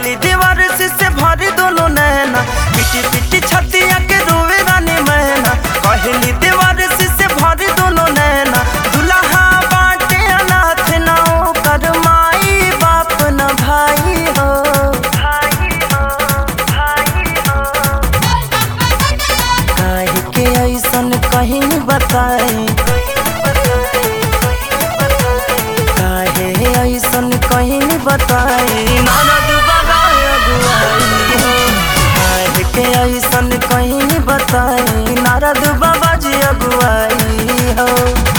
कहली दीवार से से भरी दोनों नैना पिटी पिटी छतिया के रोवे रानी मैना कहली दीवार से से भरी दोनों नैना दुल्हा बाटे अनाथ ना कर माई बाप न भाई हो भाई हो भाई हो काहे के ऐसन कहीं बताई काहे ऐसन कहीं बताई ननद बाबा अगुआई हो काहे के ऐसन कहीं बताई नारद बाबा जी अगुआई हो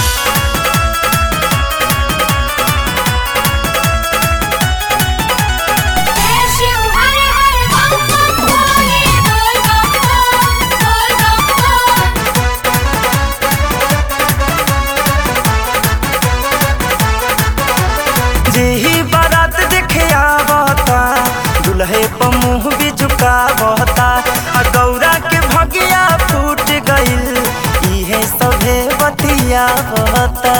जय शिव हर हर बम बम भोले बोल बम बोल बोल बम जेही बारात देखे आवता दुल्हे पर मुंह भी झुकावता आ गौरा के भगिया फूट गइल इहे सभे बतियावता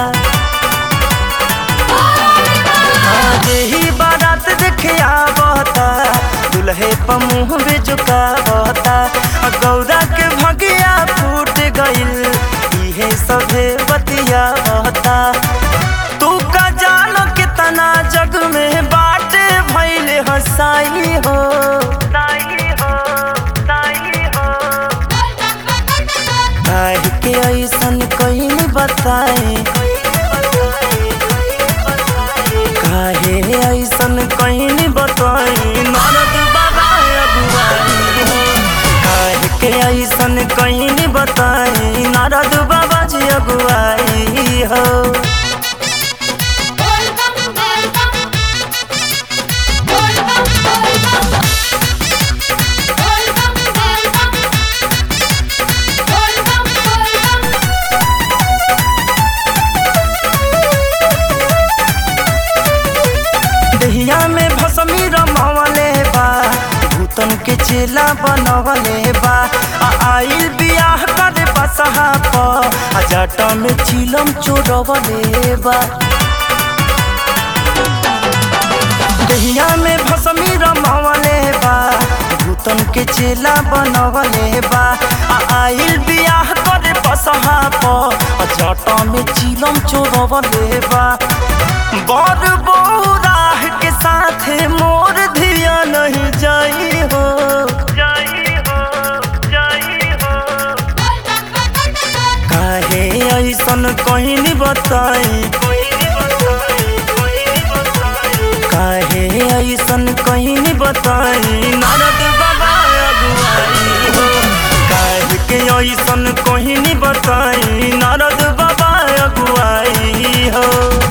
जेही बारात देखे आवता दुल्हे पर मुंह भी झुकावता आ गौरा के भगिया फूट गइल इहे सभे बतियावता तू का जानो कितना जग में बाटे भइले हसाई हो साई हो साई हो काहे के ऐसन कहीं बताए काहे ऐसन कहीं बताई नरद बाबा अगुआई हो काहे के ऐसन कहीं बताई नारद बाबा जी अगुआई हो बोल बम बोल बम बोल बम बोल बम बोल बम बोल बम बोल बम बोल बम दहिया में भसमी रमवले बा भूतन के चेला बनवले बा आ आइल बियाह करे बसहा प आ जाटा में चिलम चोरवले बा दहिया में भसमी रमवले बा भूतन के चेला बनवले बा आ आइल बियाह करे बसहा प आ जाटा में चिलम चोरवले बा बर बौराह के साथ मोर धिया नहीं जाई हो जाई हो जाई हो काहे ऐसन कहीं नहीं बताई काहे ऐसन कहीं नहीं बताई नारद बाबा अगुआई हो काहे के ऐसन कहीं नहीं बताई नारद बाबा अगुआई हो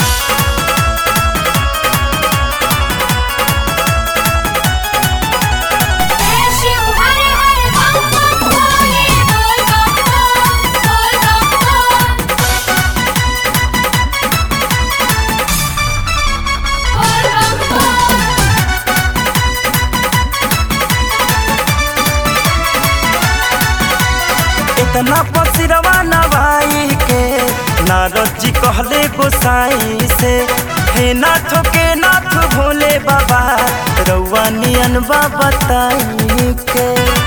जय शिव हर हर बम बम भोले बोल बम बोल बम बोल बम इतना पसिरवा नवाई के नारद जी कहले गोसाई से हे नाथ के नाथ भोले बाबा रउआ नियन बताई के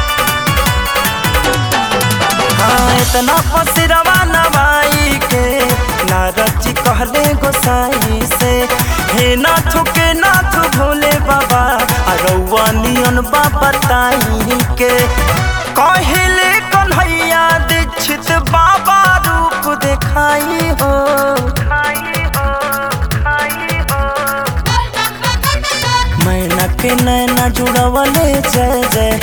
हाँ इतना पसिरवा नवाई के नारद जी कहले गोसाई से हे नाथ के नाथ भोले बाबा आ रउआ नियन बताई के कहले कन्हैया दीक्षित बाबा रूप देखाई हो खाई हो खाई हो मैना के नैना जुड़वले जय जय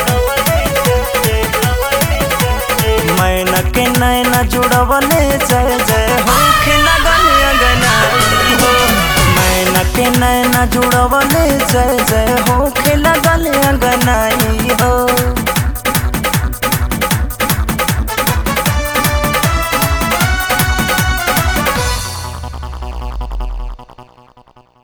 मैना के नैना जुड़वले जय जय हो लगन अगनाई हो मैना के नैना जुड़वले जय जय हो लगन अगनाई हो